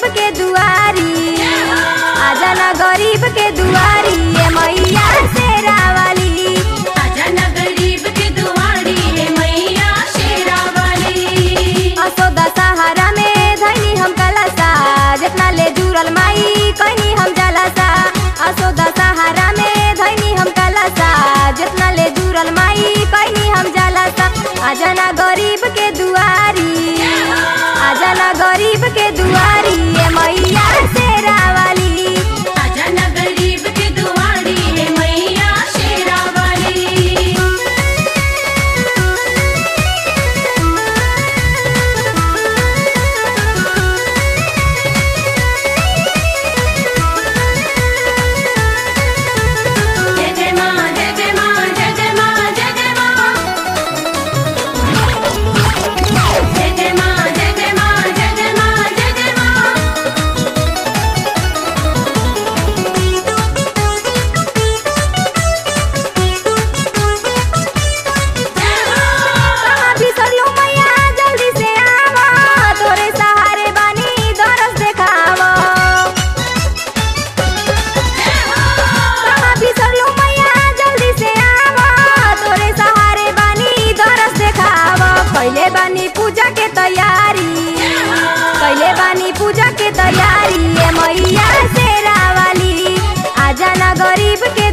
के दुआरी आजा ना गरीब के दुआरी ए मैया शेरा वाली आजा न गरीब के दुआरी हे मैया शेरा वाली असोदा सहारा में धैनी हम कलसा जितना ले जुड़ल माई कहनी हम जलसा असोदा सहारा में धैनी हम कलसा जितना ले जुड़ल माई कहनी हम जलसा आजा ना गरीब के दुआरी आजा ना गरीब के दुआरी ए मैया शेरा वाली आजा न गरीब के दुआरी हे मैया शेरा वाली जय जय माँ जय जय माँ जय जय माँ जय जय माँ जय जय माँ जय जय माँ जय जय माँ जय जय माँ कहाँ बिसरलू मैया जल्दी से आवा तोरे सहारे बानी दरस देखावा कहाँ बिसरलू मैया जल्दी से आवा तोरे सहारे बानी दरस देखावा कैले बानी पूजा के तैयारी कैले बानी पूजा के तैयारी ए मैया शेरा वाली आजा ना गरीब के